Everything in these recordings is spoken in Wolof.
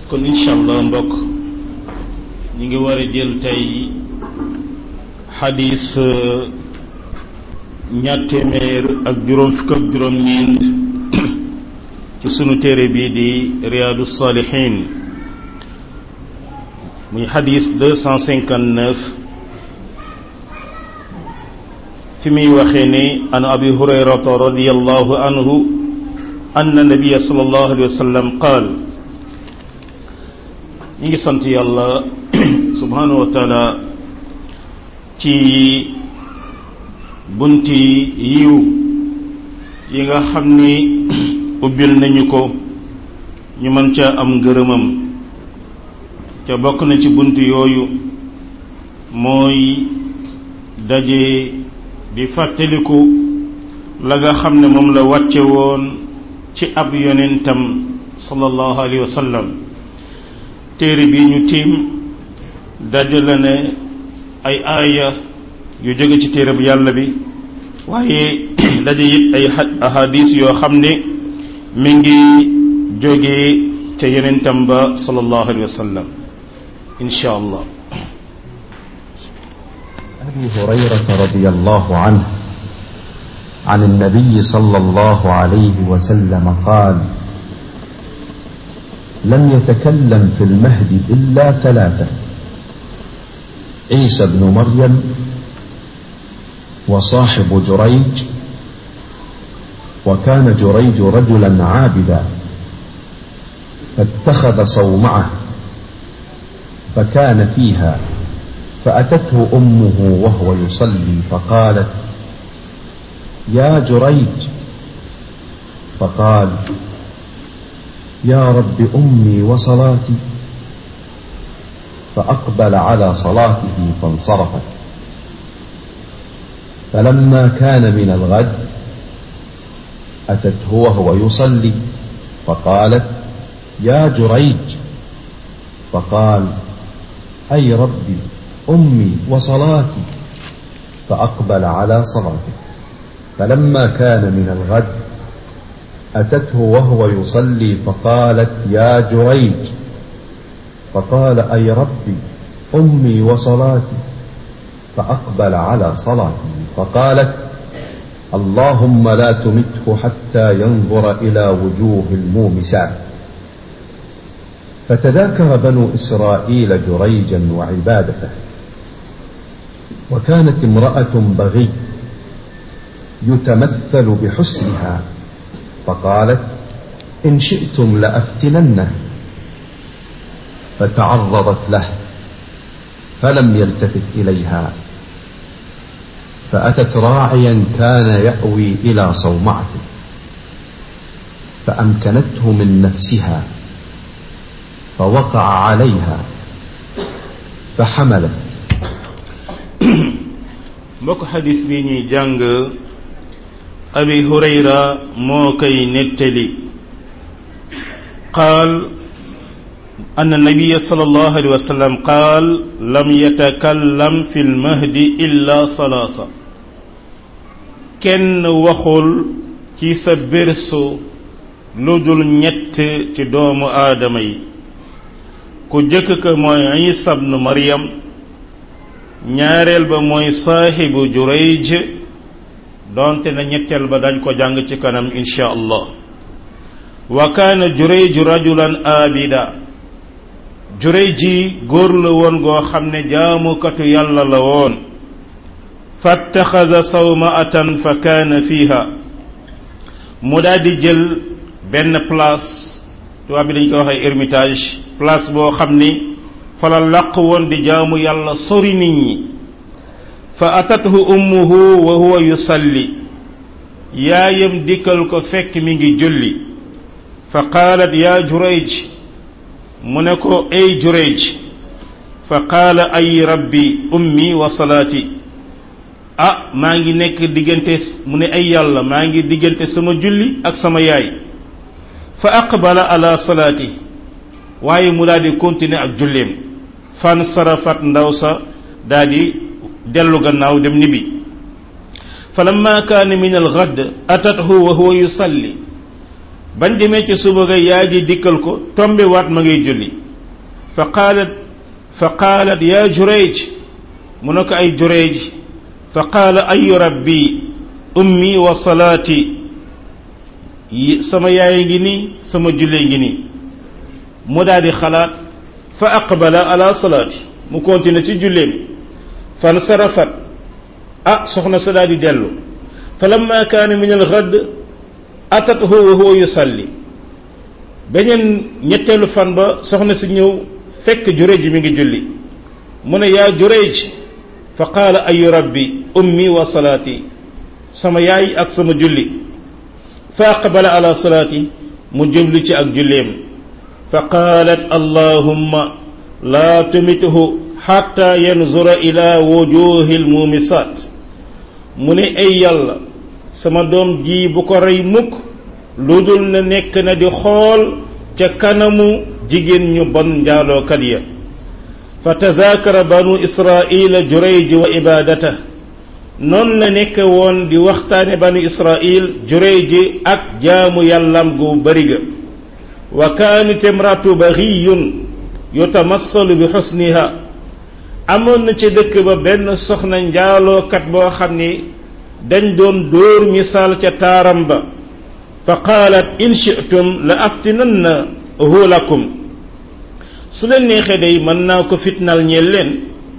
kon incha allah mbokk ñi ngi war a jël tey xadis ñaar téeméer ak juróom fukk ak juróom ñeent ci sunu téere bii di riyaadu saalihin muy xadis deux cent cinquante neuf fi muy waxee ne an abi hurayrata radiallahu anhu anna nabiya sallallahu alayhi wa sallam qaal ñi ngi sant yàlla subhanahu wa taala ci bunti yiw yi nga xam ni ubbil nañu ko ñu mën ca am ngërëmam ca bokk na ci bunt yooyu mooy daje di fàttaliku la nga xam ne moom la wàcce woon ci ab yonentam sallallahu alayhi wa sallam téere bi ñu tiim dajale ne ay aaya yu jóge ci téere bu yàlla bi waaye daje it ay ahadis yoo xam ne mi ngi jóge ca yonentam ba sallallahu alayhi wa sallam insha allah أبي هريرة رضي الله عنه عن النبي صلى الله عليه وسلم قال لم يتكلم في المهد إلا ثلاثة عيسى بن مريم وصاحب جريج وكان جريج رجلا عابدا فاتخذ صومعه فكان فيها فأتته أمه وهو يصلي فقالت يا جريج فقال يا رب أمي وصلاتي فأقبل على صلاته فانصرفت فلما كان من الغد أتته وهو يصلي فقالت يا جريج فقال أي ربي أمي وصلاتي فأقبل على صلاته فلما كان من الغد أتته وهو يصلي فقالت يا جريج فقال أي ربي أمي وصلاتي فأقبل على صلاته فقالت اللهم لا تمته حتى ينظر إلى وجوه المومسات فتذاكر بنو إسرائيل جريجا وعبادته وكانت امرأة بغي يتمثل بحسنها فقالت إن شئتم لأفتننه فتعرضت له فلم يلتفت إليها فأتت راعيا كان يأوي إلى صومعته فأمكنته من نفسها فوقع عليها فحملت mbokk xadis bi ñuy jàng abi hurayra moo koy nettali qaal anna nabiya sallallahu alayhi wa sallam qaal lam yatakallam fi lmahdi illa salaasa kenn waxul ci sa berso lu dul ñett ci doomu aadama yi ku jëkk ka mooy isa bnu maryam ñaareel ba mooy saaxibu jurayj donte na ñetteel ba dañ ko jàng ci kanam insha allah wa kaana jurayj rajulan abida jurayj góor la woon goo xam ne jaamukatu yàlla la woon fattaxaza sawmaatan fa kaana fiiha mu daal di jël benn place tubaab bi dañ koy waxee ermitage place boo xam ni fa la laq woon di jaamu yàlla sori nit ñi fa atathu ummuhu wa huwa yusalli yaayam dikkal ko fekk mi ngi julli fa qaalat yaa jurayj mu ne ko ay jurayj fa qaala ay rabbi ummi wa salaati ah maa ngi nekk diggante mu ne ay yàlla maa ngi diggante sama julli ak sama yaay fa aqbala ala salaati waaye mu daal di continuer ak julleem fan sarafat ndaw sa daal di dellu gannaaw dem nibi falamma kaana min alghad atathu wa huwa yusalli bañ demee ci suba ga yaay ji dikkal ko tombe waat ma ngay julli fa qaalat fa qaalat yaa jureej mu ne ko ay jureej fa qaala ayu rabbi ummi wa salaati sama yaay ngi nii sama jullee ngi nii mu daal di xalaat fa aqbala ala salaati mu continue ci julleem fan sarafat ah soxna sa daal di dellu fa lamma kaana min alxadd atathu wa huwa yusalli beneen ñetteelu fan ba soxna si ñëw fekk jureej mi ngi julli mu ne yaa jureej fa qaala ayu rabbi ummi wa salaati sama yaay ak sama julli fa aqbala ala salaati mu jublu ci ak julleem fa qaalat allahumma laa tumithu xatta yanzura ila wujuhi almumisaat mu ne ay yàlla sama doom ji bu ko rey mukk lu dul na nekk na di xool ca kanamu jigéen ñu bon njaalookat ya fa tazaakara banu israila jurayj wa ibadata noonu la nekk woon di waxtaane banu israil jurayj ak jaamu yàllam gu bari ga wa kaanat imratu baxiyun yutamassalu bi xusniha amoon na ci dëkk ba benn soxna njaalookat boo xam ni dañ doon dóor misaal ca taaram ba fa qaalat in shi'tum la aftinanna hu lakum su leen neexee day mën naa ko fitnal ñeel leen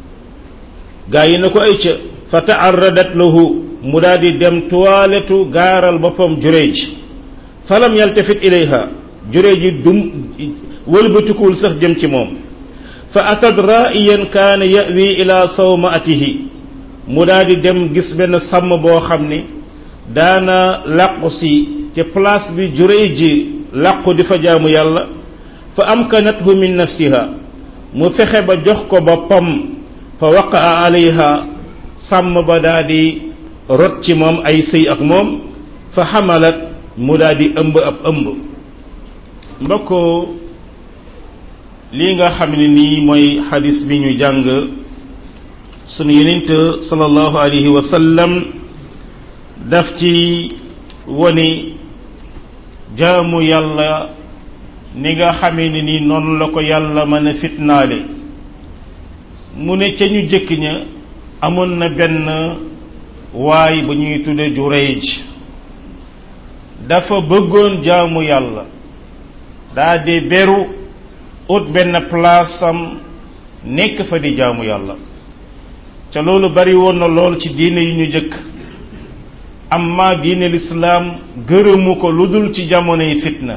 gaa yi na ko ay ca fa taarradat lahu mu daal di dem toiletu gaaral boppam jureej falam yaltafit ilayha jureej yi dum wëlbatikuwul sax jëm ci moom fa atad ra'iyan kaana yawi ila sawmaatihi mu daal di dem gis benn sàmm boo xam ni daana làqu si ci place bi jureej ji làqu di fa jaamu yàlla fa amkanathu min nafsiha mu fexe ba jox ko boppam fa waqaa alayha sàmm ba daa di rot ci moom ay sëy ak moom fa xamalat mu daa di ëmb ab ëmb mbokk lii nga xam ne nii mooy xadis bi ñu jàng sunu yonent sallallahu alayhi wa sallam daf ci woni jaamu yàlla ni nga xamee ne nii noonu la ko yàlla mën a fitnaale mu ne ca ñu jëkk ña amoon na benn waay bu ñuy tudde Jurayj dafa bëggoon jaamu yàlla daa di beru ut benn place am nekk fa di jaamu yàlla ca loolu bari woon na lool ci diine yi ñu jëkk amma diine lislaam gërëmu ko lu dul ci jamonoy fitna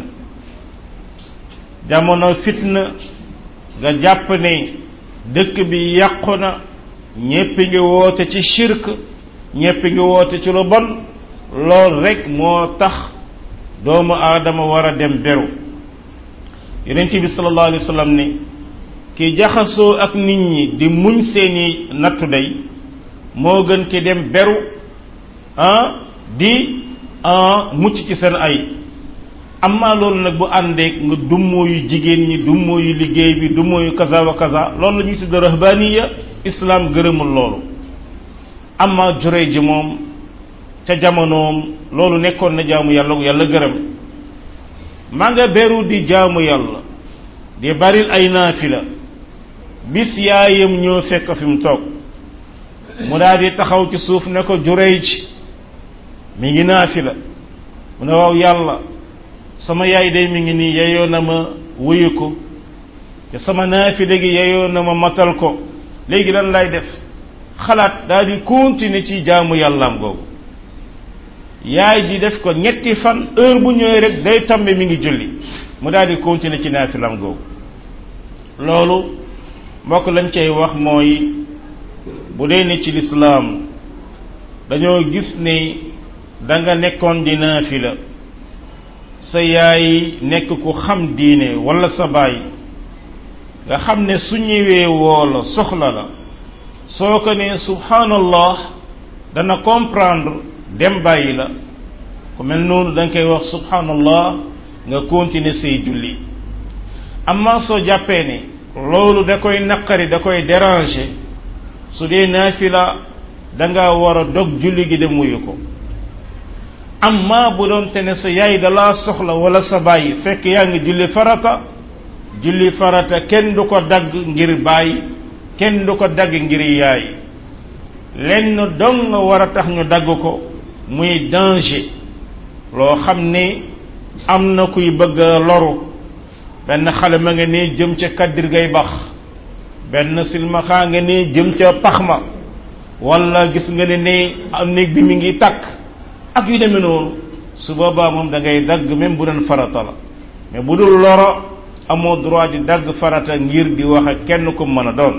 jamono fitna nga jàpp ne dëkk bi yàqu na ñépp ngi woote ci shirk ñépp ngi woote ci lu bon lool rek moo tax doomu aadama war a dem beru yonent bi sallallahu alayhi wa sallam ne ki jaxasoo ak nit ñi di muñ seeni nattu day moo gën ki dem beru ah di ah mucc ci seen ay amma loolu nag bu àndeek nga dummóoyu jigéen ñi dummóoyu liggéey bi dummóoyu kaza wa kaza loolu la ñuy tudd rahbaniya islam gërëmul loolu amma juree ji moom ca jamonoom loolu nekkoon na jaamu yàlla yàlla gërëm maa nga beru di jaamu yàlla di baril ay naafila bis yaayam ñoo fekk fi mu toog mu daal di taxaw ci suuf ne ko juree ji mi ngi naafila mu ne waaw yàlla sama yaay day mi ngi nii yeyoo na ma wuyu ko te sama naafile gi yeyoo na ma matal ko léegi lan lay def xalaat daal di continuer ci jaamu yàllaam googu yaay ji def ko ñetti fan heure bu ñëwee rek day tombe mi ngi julli mu daal di continuer ci naafilam googu loolu mbokk lañ cay wax mooy bu dee ne ci lislaam dañoo gis ni da nga nekkoon di naafila sa yaay nekk ku xam diine wala sa baay nga xam ne su ñëwee woo la soxla la soo ko ne subhanallah dana comprendre dem bàyyi la ku mel noonu da nga koy wax subhanallah nga continuer say julli amma soo jàppee ne loolu da koy naqari da koy déranger su dee naafila da nga war a dog julli gi dem wuyu ko amma bu doon te ne sa yaay da laa soxla wala sa bàyyi fekk yaa ngi julli farata julli farata kenn du ko dagg ngir baay kenn du ko dagg ngir yaay lenn dong nga war a tax ñu dagg ko muy danger loo xam ni am na kuy bëgg a loru benn xale ma nga ne jëm ca kaddir gay bax benn silmaxaa nga ne jëm ca pax ma wala gis nga ne ne am néeg bi mi ngi takk ak yu demee noonu su boobaa moom da ngay dagg même bu doon farata la mais bu dul loro amoo droit di dagg farata ngir di wax ak kenn ku mën a doon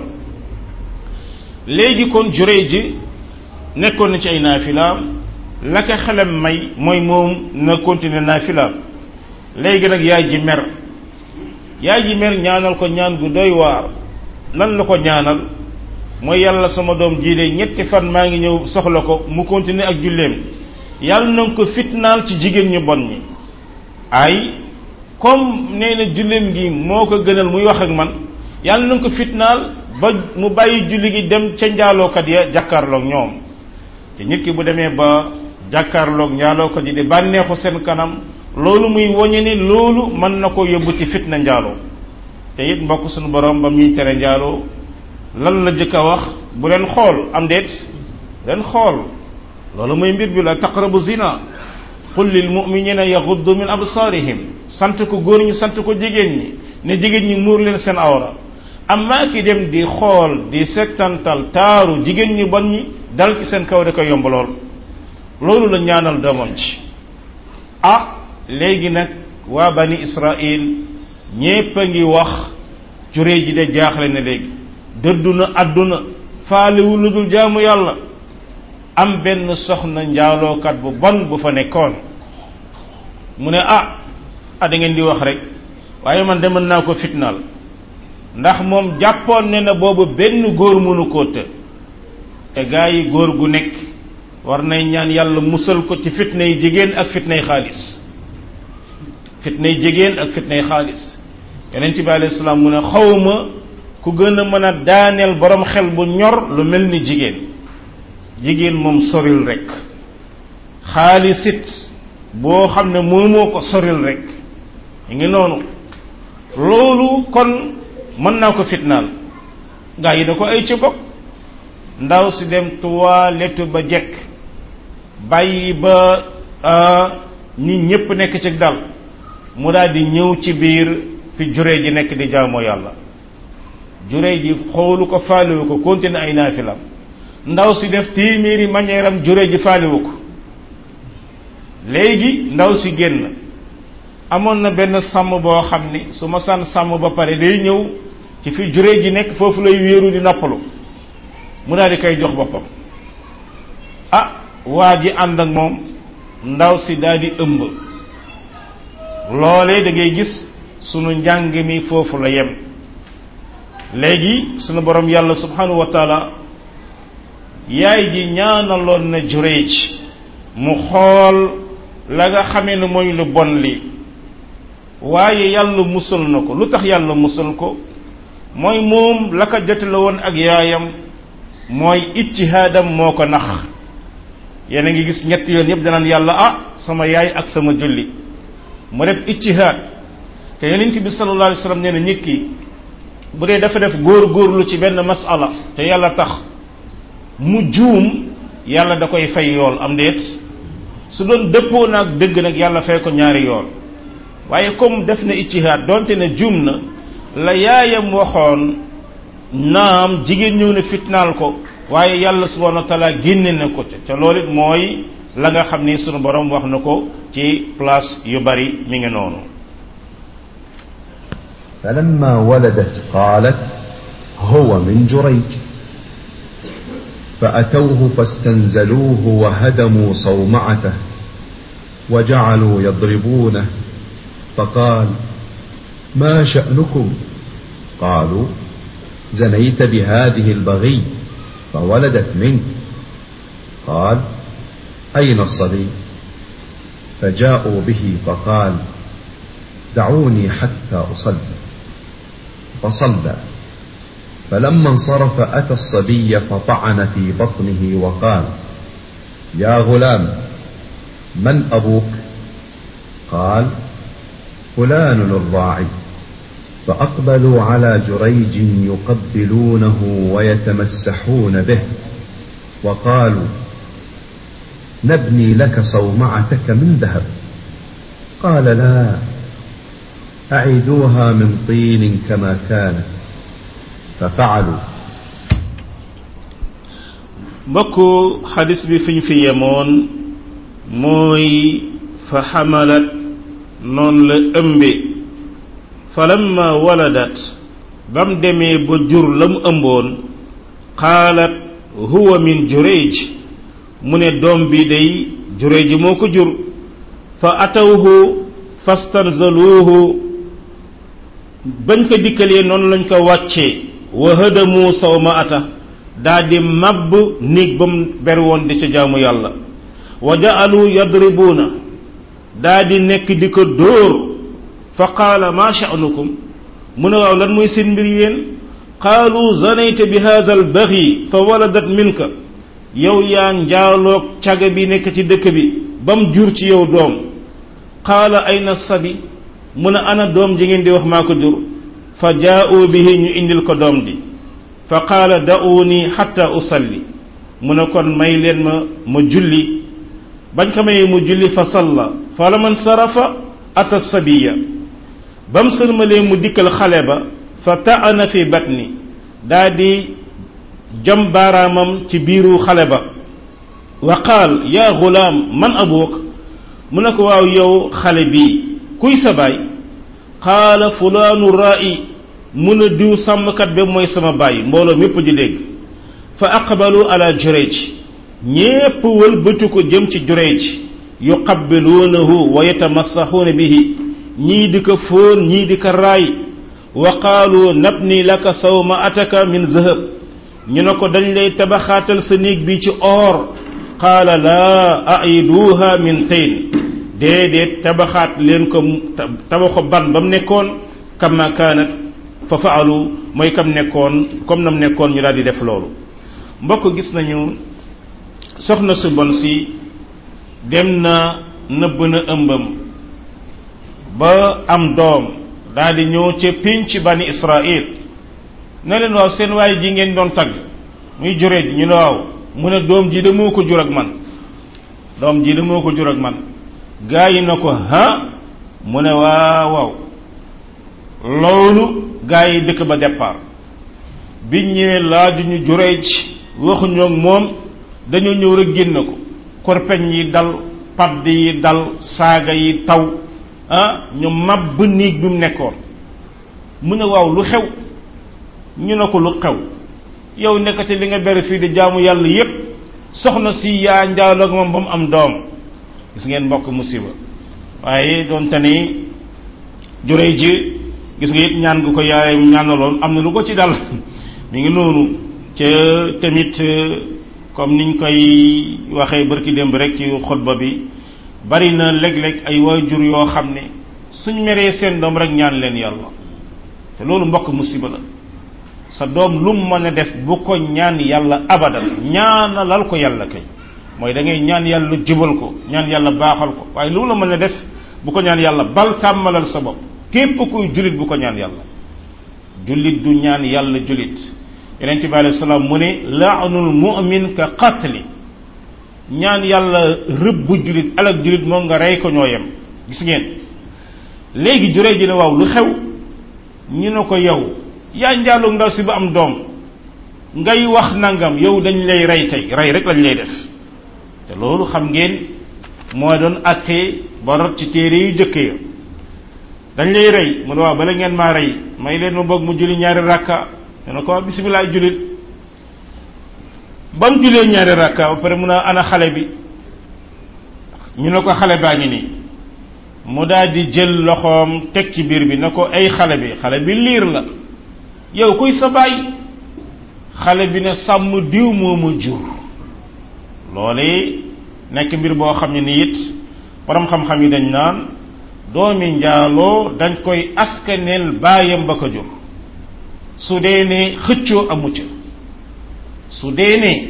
léegi kon juree ji nekkoon na ci ay naafilaam la ko xelam may mooy moom na continuer naafilaam léegi nag yaay ji mer yaay ji mer ñaanal ko ñaan gu doy waar lan la ko ñaanal mooy yàlla sama doom jii de ñetti fan maa ngi ñëw soxla ko mu continuer ak julleem yàlla na nga ko fitnaal ci jigéen ñu bon ñi ay comme nee na julleem gi moo ko gënal muy wax ak man yàlla na nga ko fitnaal ba mu bàyyi julli gi dem ca njaalookat ya jàkkaarloog ñoom te nit ki bu demee ba jàkkaarloog njaalookat yi di bànneexu seen kanam loolu muy woñe ni loolu mën na ko yóbbu ci fitna njaaloo te it mbokk suñu borom ba muy tere njaaloo lan la jëkk a wax bu leen xool am déet leen xool loolu mooy mbir bi la taqrabu zina qul lil muminina yaghuddu min absarihim sant ko góor ñi sant ko jigéen ñi ne jigéen ñi muur leen seen awra amma ki dem di xool di settantal taaru jigéen ñi bon ñi dal ci seen kaw da koy yomb lool loolu la ñaanal doomam ci ah léegi nag waa bani israil ñépp a ngi wax juree ji de jaaxle na léegi dëddu na àdduna faaliwu lu dul jaamu yàlla am benn soxna njaalookat bu bon bu fa nekkoon mu ne ah ah da ngeen di wax rek waaye man de mën naa ko fitnaal ndax moom jàppoon ne na boobu benn góor mënu koo të te gaa yi góor gu nekk war nay ñaan yàlla musal ko ci fitnay jigéen ak fitnay xaalis fitnay jigéen ak fitnay xaalis yonent bi alayhi salaam mu ne xawma ku gën a mën a daaneel borom xel bu ñor lu mel ni jigéen jigéen moom soril rek xaalisit boo xam ne moomoo ko soril rek ñu ngi noonu loolu kon mën naa ko fitnaal gaa yi da ko ay ci bokk ndaw si dem toilette ba jekk bàyyi ba nit ñépp nekk ci dal mu daal di ñëw ci biir fi juree ji nekk di jaamoo yàlla juree ji xoolu ko faaliwu ko continué ay naafilam ndaw si def téeméeri manière am juree ji faaliwu ko léegi ndaw si génn amoon na benn sàmm boo xam ni su ma sànn sàmm ba pare day ñëw ci fi juree ji nekk foofu lay wéeru di noppalu mu daal di koy jox boppam ah waa ji ànd ak moom ndaw si daal di ëmb loolee da ngay gis sunu njàng mi foofu la yem léegi sunu borom yàlla subhanahu wa taala yaay ji ñaanaloon na jureej mu xool la nga xamee ne mooy lu bon li waaye yàlla musal na ko lu tax yàlla musal ko mooy moom la ko jotale woon ak yaayam mooy ijtihaadam moo ko nax yéen a ngi gis ñetti yoon yëpp danaan yàlla ah sama yaay ak sama julli mu def ijtihaad te yonent bi sallallahu alayhi wasallam nee na nit ki bu dee dafa def góor góorlu ci benn masala te yàlla tax mu juum yàlla da koy fay yool am déet su doon dëppoo naag dëgg nag yàlla fay ko ñaari yool waaye comme def na ijtihaad donte ne juum na la yaayam waxoon naam jigéen ñëw na fitnaal ko waaye yàlla subhanahu wa taala génne na ko ca ca loolu it mooy la nga xam ni sunu borom wax na ko ci place yu bari mi ngi noonu فلما ولدت قالت هو من جريج فأتوه فاستنزلوه وهدموا صومعته وجعلوا يضربونه فقال ما شأنكم قالوا زنيت بهذه البغي فولدت منك قال أين الصبي فجاءوا به فقال دعوني حتى أصلي فصلى فلما انصرف أتى الصبي فطعن في بطنه وقال يا غلام من أبوك قال فلان الراعي فأقبلوا على جريج يقبلونه ويتمسحون به وقالوا نبني لك صومعتك من ذهب قال لا أعيدوها من طين كما كانت ففعلوا mbokku xadis bi fiñ fi yemoon mooy fa xamalat noonu la ëmbe falamma waladat bam demee ba jur la mu ëmboon qaalat huwa min jureej mu ne doom bi day jureej moo ko jur fa atawhu fastanzaluuhu bañ ko dikkalee noonu lañ ko wàccee wa hadamu sawma ata daa di mabb néeg ba mu ber woon di ca jaamu yàlla wa ja'alu yadribuuna daa di nekk di ko dóor fa qaala ma sha'nukum mu ne waaw lan mooy seen mbir yéen qaalu zanayta bi hadha al baghi fa waladat minka yow yaa njaaloog caga bi nekk ci dëkk bi bam jur ci yow doom qaala ayna sabi mu ne ana doom ji ngeen di wax maa ko jur fa jaa'u bihi ñu indil ko doom ji fa qaala da'uuni xatta usalli mu ne kon may leen ma ma julli bañ ko mayee mu julli fa salla fa la man sarafa ata sabiya ba mu sërmalee mu dikkal xale ba fa ta'ana fi batni daa di jam baaraamam ci biiru xale ba wa qaal yaa gulaam man abuuk mu ne ko waaw yow xale bii kuy sa baay qaala fulaanu raa'i mun a diw sàmmkat ba mooy sama baay mbooloo mépp di dégg fa aqbalu ala jureej ñépp wëlbatu ko jëm ci jureej yuqabbiluunahu wa yatamassaxuuna bihi ñii di ko fóon ñii di ko raay wa qaalu nabni laka sawma ataka min zahab ñu ne ko dañ lay tabaxaatal sa néeg bi ci or qaala laa aiduha min tain déedéet tabaxaat leen ko tabaxo ban ba mu nekkoon kama kaanat fa faalu mooy kam nekkoon comme nam nekkoon ñu daal di def loolu mbokk gis nañu soxna su bon si dem na nëbb na ëmbam ba am doom daal di ñëw ca pénc bani israil ne leen waaw seen waay ji ngeen doon tagg muy jure ji ñu ne waaw mu ne doom ji de moo ko jur ak man doom ji de moo ko jur ak man gaa yi na ko ha mu ne waaw waaw loolu gaa yi dëkk ba départ biñ ñëwee laaju ñu jureej waxuñu ak moom dañoo ñëw rek génn ko korpeñ yi dal padd yi dal saaga yi taw ah ñu màbb néeg bi mu nekkoon mu ne waaw lu xew ñu ne ko lu xew yow nekkati li nga bere fii di jaamu yàlla yépp soxna si yaa njaaloog moom ba mu am doom gis ngeen mbokk musiba waaye doonte ni jureej ji gis nga it ñaan gu ko yaayam ñaanaloon am na lu ko ci dal mi ngi noonu ca tamit comme niñ koy waxee barki démb rek ci xutba bi bari na léeg-léeg ay waajur yoo xam ne suñ meree seen doom rek ñaan leen yàlla te loolu mbokk musiba la sa doom lu mu mën a def bu ko ñaan yàlla abadan ñaanalal ko yàlla kay mooy da ngay ñaan yàlla jubal ko ñaan yàlla baaxal ko waaye lu la mën a def bu ko ñaan yàlla bal tàmmalal sa bopp képp kuy jullit bu ko ñaan yàlla jullit du ñaan yàlla jullit yonent bi alayhi salaam mu ne laanul mu'min ka qatli ñaan yàlla rëbb bu jullit alak jullit moom nga rey ko ñoo yem gis ngeen léegi juree ji ne waaw lu xew ñu ne ko yow yaa njaaloo ndaw si ba am doom ngay wax nangam yow dañ lay rey tey rey rek lañ lay def te loolu xam ngeen moo doon attee ba rot ci téere yu jëkk ya dañ lay rey mu ne waaw bala ngeen maa rey may leen ma bëgg mu julli ñaari rakka ñu ne ko bisimilah jullit ba mu jullee ñaari rakka ba pare mun a ana xale bi ñu ne ko xale baa ngi nii mu daal di jël loxoom teg ci biir bi ne ko ay xale bi xale bi liir la yow kuy sa baay xale bi ne sàmm diw moo ma jur loole nekk mbir boo xam ne ni it borom xam-xam yi dañ naan doomi njaaloo dañ koy askaneel baayam ba ko jur su dee ne xëccoo amu ca su dee ne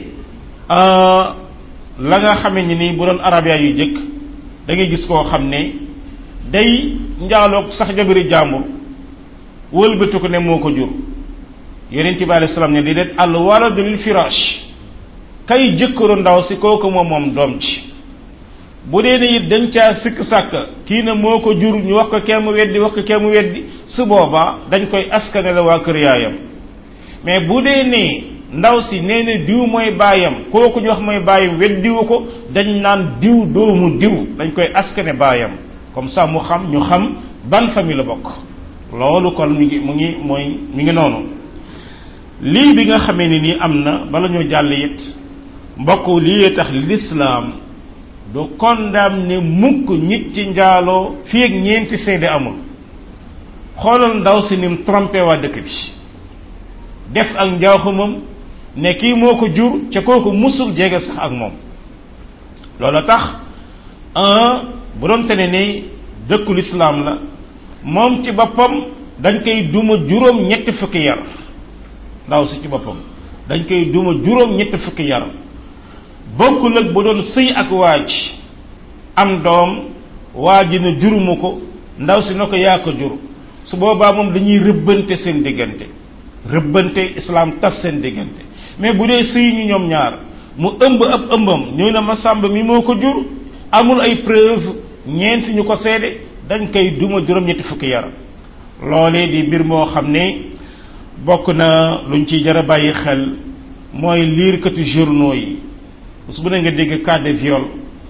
la nga xame ni nii bu doon arabia yu jëkk da ngay gis koo xam ne day njaaloog sax jabari jàmbur wëlbatu ko ne moo ko jur yonent bi alayhi salaam ne di det al waladu lil firaash kay jëkkëru ndaw si kooku moom moom doom ci bu dee ne it dañ caa sikk sàkk kii ne moo ko jur ñu wax ko kenn weddi wax ko kenn weddi su boobaa dañ koy askane la waa kër yaayam mais bu dee ne ndaw si nee na diw mooy baayam kooku ñu wax mooy baayam weddiwu ko dañ naan diw doomu diw dañ koy askane baayam comme ça mu xam ñu xam ban famille la bokk loolu kon mi ngi mu ngi mooy mi ngi noonu lii bi nga xamee ni nii am na bala ñoo jàll it mbokk lii tax lislaam du condamné mukk nit ci njaaloo fii ak ñeenti seede amul xoolal ndaw si nim trompé waa dëkk bi def ak njaaxumam ne kii moo ko jur ca kooku musul jege sax ak moom loola tax un bu doon te ne ni dëkku lislaam la moom ci boppam dañ koy duma juróom ñetti fukki yar ndaw si ci boppam dañ koy duma juróom ñetti fukki yar bokkul ak bu doon sëy ak waaj am doom waaj na juruma ko ndaw si na ko yaa ko jur su boobaa moom dañuy rëbbante seen diggante rëbbante islam tas seen diggante mais bu dee sëy ñu ñoom ñaar mu ëmb ab ëmbam ñëw na ma sàmb mi moo ko jur amul ay preuve ñeent ñu ko seede dañ koy duma juróom-ñetti fukki yar loolee di mbir moo xam ne bokk na luñ ci jar a bàyyi xel mooy liirkatu journaux yi bés bu ne nga dégg cas de viol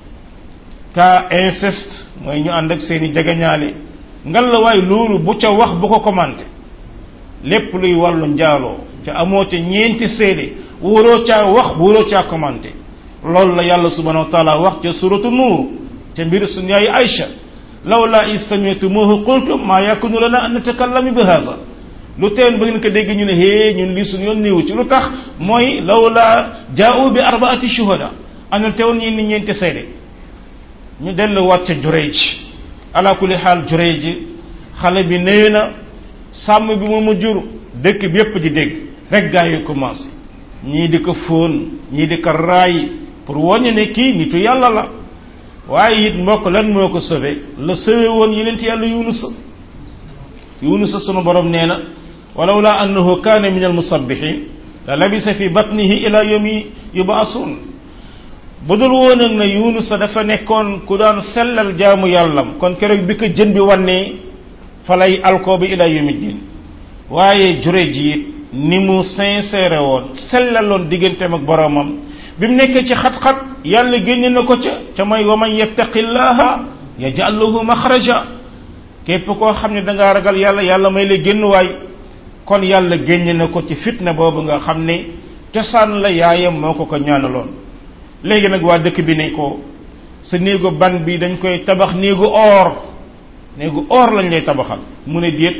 cas inceste mooy ñu ànd ak seeni jegeñaale ngal la waaye loolu bu ca wax bu ko commenté lépp luy wàllu njaaloo ca amoo ca ñeenti seede wóoroo caa wax wóoroo caa commenté loolu la yàlla subhanahu wa taala wax ca suratu nuur ca mbir suñu yaay Aïcha lawla istami'tumuhu qultum ma yakunu lana an natakallama bi hadha lu teen ba ngeen ko dégg ñu ne hee ñun lii suñu yoon néewu ci lu tax mooy lawla jaa'u bi arbaati shuhada anal teewoon ñi ni ñeenti seede ñu dellu wat ca Jureej ala kulli xaal Jureej xale bi nee na sàmm bi mu mu jur dëkk bi yépp di dégg rek gaa yi commencé ñii di ko fóon ñii di ko raay pour woññe ne kii nitu yàlla la waaye it mbokk lan moo ko sauvé la sauvé woon yeneen yàlla Yunus Yunus sunu borom nee na walawla annahu kaana min almusabbihin la labisa fi batnihi ila yawmi yub'asun bu dul woon ak na Yunus dafa nekkoon ku daan sellal jaamu yàllam kon keroog bi ko jën bi wannee fa lay alkoo bi ila yawmi din waaye jure ji it ni mu sincère woon sellaloon digganteem ak boromam bi mu nekkee ci xat-xat yàlla génne na ko ca ca mooy wa man yattaqillaha yaj'al lahu maxraja képp koo xam ne da ngaa ragal yàlla yàlla may la génn waay kon yàlla génne na ko ci fitna boobu nga xam ne cosaan la yaayam moo ko ko ñaanaloon léegi nag waa dëkk bi ne ko sa néegu ban bi dañ koy tabax néegu or néegu or lañ lay tabaxal mu ne déet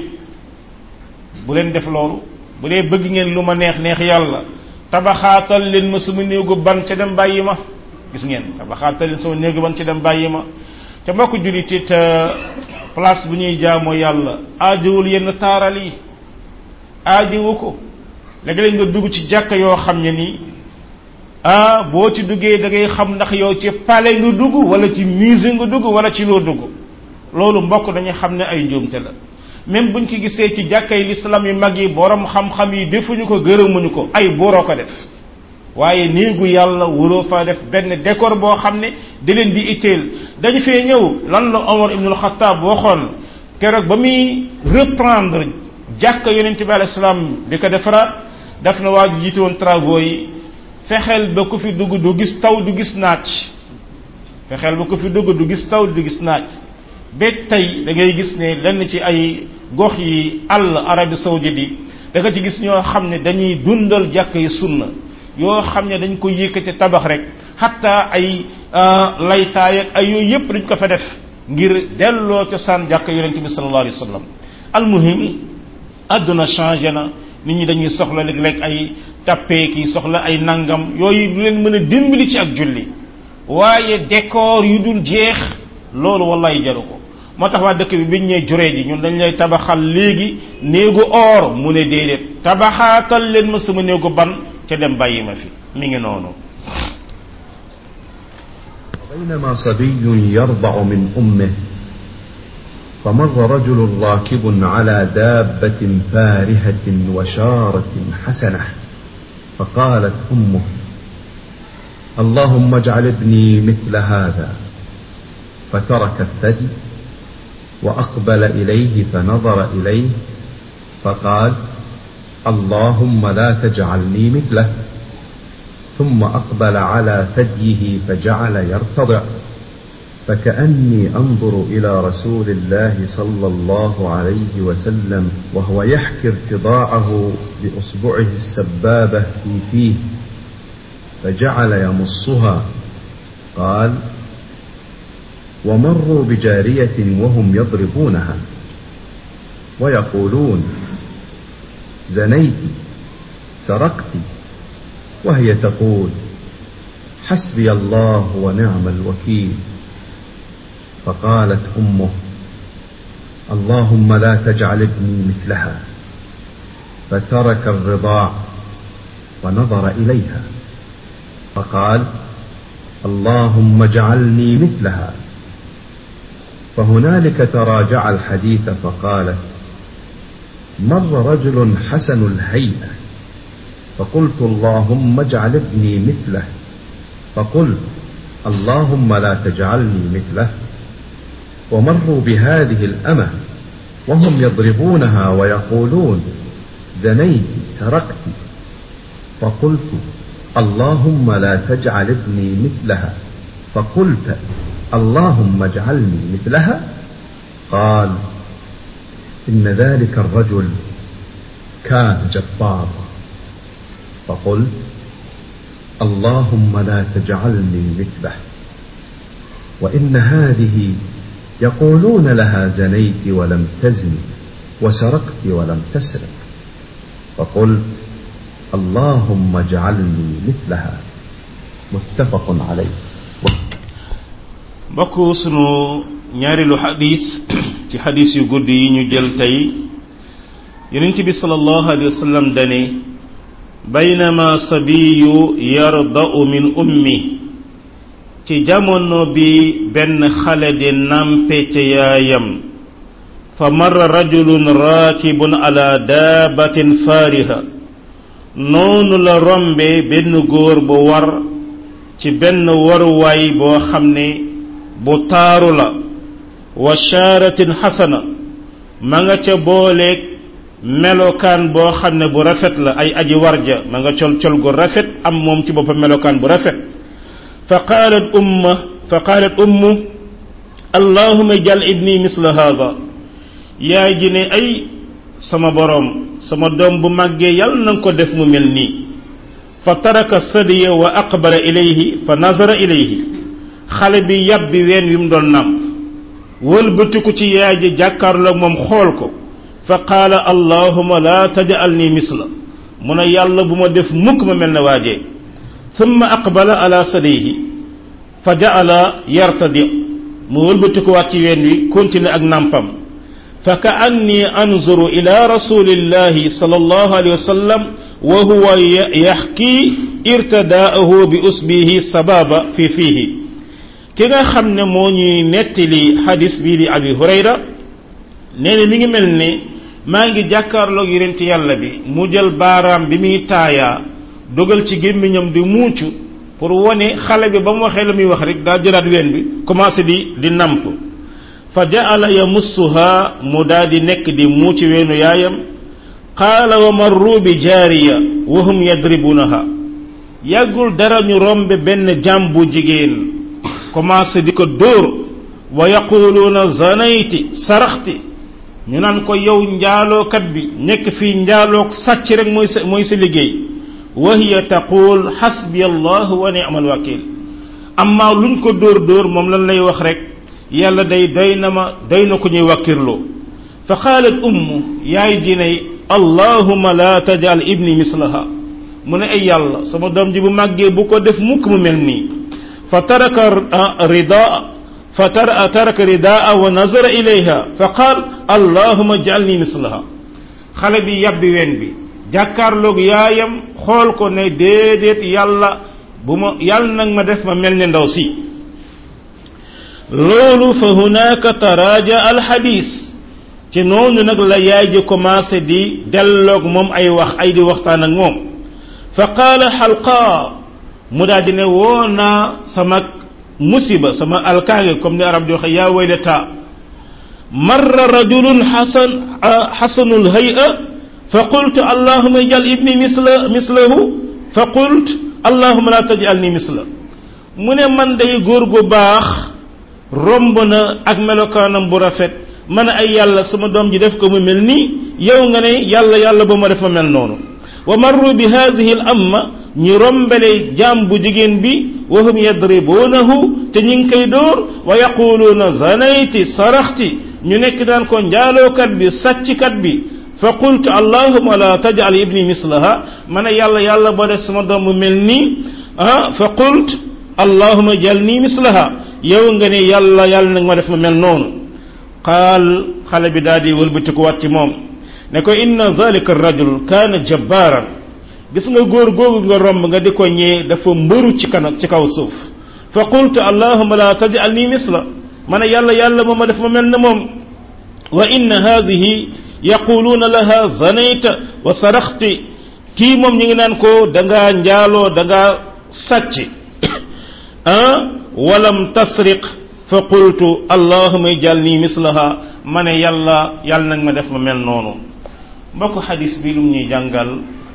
bu leen def loolu bu dee bëgg ngeen lu ma neex neex yàlla tabaxaatal leen ma sama néegu ban ca dem bàyyi ma gis ngeen tabaxaatal leen sama néegu ban ca dem bàyyi ma ca mbokk jullit it place bu ñuy jaamoo yàlla aajowul yenn taaral yi aajowu ko léegi-léeg nga dugg ci jàkka yoo xam ne nii ah boo ci duggee da ngay xam ndax yow ci palais nga dugg wala ci musée nga dugg wala ci loo dugg loolu mbokk dañuy xam ne ay njuumte la même buñ ko gisee ci jàkkay l'islam yu mag yi borom xam-xam yi defuñu ko gërëmuñu ko ay booroo ko def waaye néegu yàlla wuroo fa def benn décor boo xam ne da leen di itteel dañu fee ñëw lan la Omar ibn al-Khattab waxoon keroog ba muy reprendre jàkka yonent bi alayhi salaam di ko defaraat daf na waa jiite woon travaux yi fexeel ba ku fi dugg du gis taw du gis naaj fexeel ba ku fi dugg du gis taw du gis naaj ba tey da ngay gis ne lenn ci ay gox yi àll Arabie saoudite yi da nga ci gis ñoo xam ne dañuy dundal jàkka yi sunna yoo xam ne dañ ko yëkkati tabax rek xatta ay laytaay ak ay yooyu yépp dañ ko fa def ngir delloo cosaan jàkka yonente bi sallallahu alayhi wa sallam almuhim àdduna changé na nit ñi dañuy soxla léeg-léeg ay tappee ki soxla ay nangam yooyu du leen mën a dimbali ci ak julli waaye décor yu dul jeex loolu wallahi jaru ko moo tax waa dëkk bi biñ ñee juree ji ñun dañ lay tabaxal léegi néegu or mu ne déedéet tabaxaatal leen ma sama néegu ban ca dem bàyyi ma fi mi ngi noonu بينما صبي يرضع من أمه فمر رجل راكب على دابة فارهة وشارة حسنة فقالت أمه اللهم اجعل ابني مثل هذا فترك الثدي وأقبل إليه فنظر إليه فقال اللهم لا تجعلني مثله ثم أقبل على ثديه فجعل يرتضع فكأني أنظر إلى رسول الله صلى الله عليه وسلم وهو يحكي ارتضاعه بأصبعه السبابة في فيه فجعل يمصها قال ومروا بجارية وهم يضربونها ويقولون زنيت سرقت وهي تقول حسبي الله ونعم الوكيل فقالت امه اللهم لا تجعل ابني مثلها فترك الرضاع ونظر اليها فقال اللهم اجعلني مثلها فهنالك تراجع الحديث فقالت مر رجل حسن الهيئه فقلت اللهم اجعل ابني مثله فقلت اللهم لا تجعلني مثله ومروا بهذه الأمة وهم يضربونها ويقولون زنيت سرقت فقلت اللهم لا تجعل ابني مثلها فقلت اللهم اجعلني مثلها قال إن ذلك الرجل كان جبارا فقلت اللهم لا تجعلني مثله وإن هذه يقولون لها زنيت ولم تزني وسرقت ولم تسرق فقلت اللهم اجعلني مثلها متفق عليه mbokk sunu ñaareelu xadis ci xadis yu gudd yi ñu jël tey yonent bi sallallahu alayhi wa sallam dane baynama sabiyu yarda'u min ummi ci jamono bi benn xale di nampe ca yaayam fa marra rajulun raakibun ala daabatin faariha noonu la rombe benn góor bu war ci benn waruwaay boo xam ne bu taaru la wa shaaratin xasana ma nga ca booleeg melokaan boo xam ne bu rafet la ay aji warja ma nga col col gu rafet am moom ci boppam melokaan bu rafet fa qaalat umma fa qaalat ummu allahuma jal ibni misla hada yaay ji ne ay sama boroom sama doom bu màggee yàlla na nga ko def mu mel nii fa taraka sadiya wa aqbala ilayhi fa nazara ilayhi xale bi yàbbi ween wi mu doon nàmp wëlbatiku ci yaay ji jàkkaarloog moom xool ko fa qaala allahuma la taj'alni misla mu ne yàlla bu ma def mukk ma mel ne waajee thumma aqbala ala sadihi fa ja'ala yartadi mu wëlbatikuwaat ci ween wi continuer ak nàmpam fa ka anni anzuru ila rasulillahi sallallahu alayhi wa sallam wa huwa yaxki irtidaahu bi usbihi sababa fi fiihi ki nga xam ne moo ñuy nettali xadis bii di abi hurayra nee na mi ngi mel ne maa ngi jàkkaarloog yonent yàlla bi mu jël baaraam bi muy taayaa dogal ci gémmiñam di muucu pour wone xale bi ba mu waxee la muy wax rek daa jëlaat ween bi commencé di di namp fa jaala yamussuha mu daa di nekk di muuci weenu yaayam qaala wa marru bi jaariya wa hum yadribunaha yàggul dara ñu rombe benn jàm bu jigéen commencé di ko dóor wa yaquluuna zanayti saraxti ñu naan ko yow njaalookat bi nekk fii njaaloog sàcc rek mooy sa mooy sa liggéey wa hiya taqul xasbi allah wa ni'mal wakil amma luñ ko dóor dóor moom lan lay wax rek yàlla day doy na ma doy na ko ñuy wakkirloo fa qaalat ummu yaay ji ne allahuma la tajal ibni mislaha mu ne ay yàlla sama doom ji bu màggee bu ko def mukk mu mel nii fa taraka ridaa fa taraka ridaa wa nazara ilayha fa qaal allahuma jalni mislaha xale bi yabbi ween bi jàkkaarloog yaayam xool ko ne déedéet yàlla bu ma yàlla nag ma def ma mel ne ndaw si loolu fa hunaaka taraaja alxadis ci noonu nag la yaay ji commencé di delloog moom ay wax ay di waxtaan ak moom fa qaala xalqa mu daal di ne woo naa sama musiba sama alkaange comme ni arab di waxe yaa waylata marra rajulun xasan xasanul hay'a fa qultu allahuma ijal ibni misla mislahu fa qult allahuma la tajalni misla mu ne man day góor gu baax romb na ak melokaanam bu rafet man ay yàlla sama doom ji def ko mu mel nii yow nga ne yàlla yàlla ba ma def ma mel noonu wa marru bi hadihi al amma ñu rombale jaam bu jigéen bi wa hum yadribunahu te ñi ngi koy dóor wa yaquluuna zanayti saraxti ñu nekk daan ko njaalookat bi sàcckat bi fa qultu allahuma la tajal ibni mislaha man yàlla yàlla ba def sama doom mu mel nii ah fa qult allahuma jalni mislaha yow nga ne yàlla yàlla nag ma def ma mel noonu qaal xale bi daal di wëlbatikuwaat ci moom ne ko inna zalika rajul kaana jabbaaran gis nga góor googu nga romb nga di ko ñee dafa mbëru ci kan ci kaw suuf fa qultu allahuma la tajalni misla man yàlla yàlla ma ma def ma mel ne moom wa inna hadihi yaquluuna laha zanayta wa saraxti kii moom ñi ngi naan ko da ngaa njaaloo da ngaa sàcc ah walam tasriq fa qultu allahuma ij'alni mislaha ma ne yàlla yàlla nag ma def ma mel noonu mbokk xadis bi lum ñuy jàngal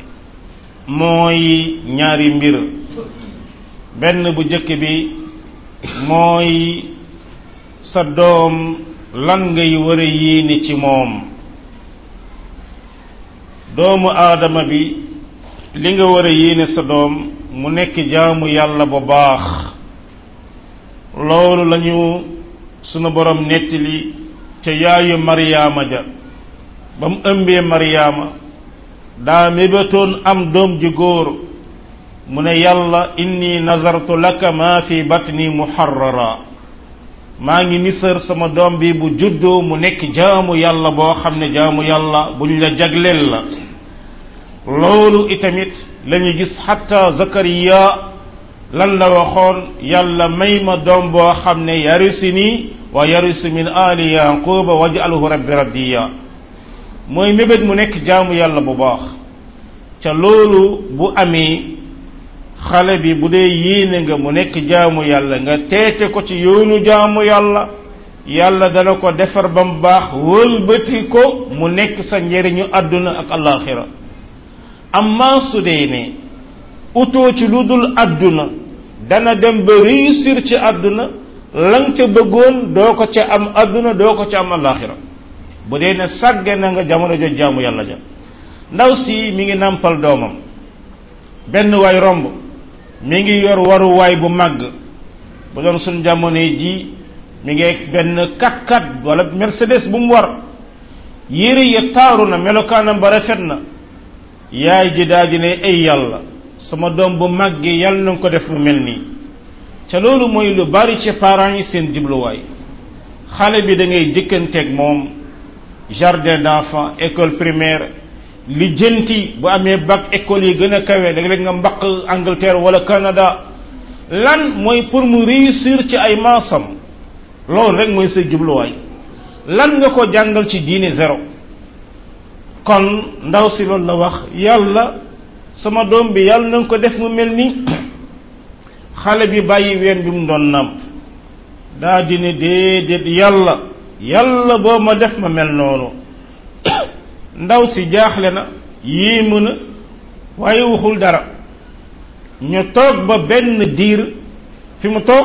mooy ñaari mbir benn bu jëkk bi mooy sa doom lan ngay war a yéene ci moom doomu aadama bi li nga war a yéene sa doom mu nekk jaamu yàlla bu baax loolu lañu sunu borom nettali ca yaayu maryaama ja ba mu ëmbee maryaama daa mébatoon am doom ji góor mu ne yàlla inni nazartu laka ma fi batni muharrara maa ngi nisër sama doom bi bu juddoo mu nekk jaamu yàlla boo xam ne jaamu yàlla buñ la jagleel la loolu itamit lañu gis xatta zakariya lan la waxoon yàlla may ma doom boo xam ne yarisi nii wa yarisu min ali yaquba waj'alhu rabbi radiya mooy mébét mu nekk jaamu yàlla bu baax ca loolu bu amee xale bi bu dee yéene nga mu nekk jaamu yàlla nga teete ko ci yoonu jaamu yàlla yàlla dana ko defar ba mu baax wëlbati ko mu nekk sa njëriñu àdduna ak alaxira amma su dee ne utoo ci lu dul àdduna dana dem ba réussir ci àdduna lang ca bëggoon doo ko ca am àdduna doo ko ca am alaxira bu dee ne sàgge na nga jamono jot jaamu yàlla ja ndaw si mi ngi nàmpal doomam benn waay romb mi ngi yor waruwaay bu màgg bu doon suñ jamono ji mi ngi benn 4x4 wala Mercedes bu mu war yére ya taaru na melokaanam ba rafet na yaay ji daal di ne ay yàlla sama doom bu màggee yàlla na nga ko def mu mel nii ca loolu mooy lu bari ci parents yi seen jubluwaay xale bi da ngay jëkkanteeg moom jardin d'enfants école primaire li jënti bu amee bac école yi gën a kawe da nga mbaq Angleterre wala Canada lan mooy pour mu réussir ci ay maasam loolu rek mooy sa jubluwaay lan nga ko jàngal ci diine zéro kon ndaw si loolu la wax yàlla sama doom bi yàlla na nga ko def mu mel ni xale bi bàyyi ween bi mu doon nàmp daa di ne déedéet yàlla yàlla boo ma def ma mel noonu ndaw si jaaxle na yéemu na waaye waxul dara ñu toog ba benn diir fi mu toog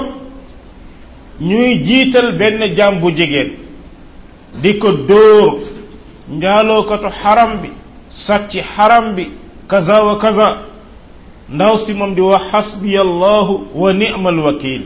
ñuy jiital benn jaam bu jigéen di ko dóor njaalookatu xaram bi sàcc xaram bi kaza wa kaza ndaw si moom di wax xasbiya allahu wa ni'mal wakil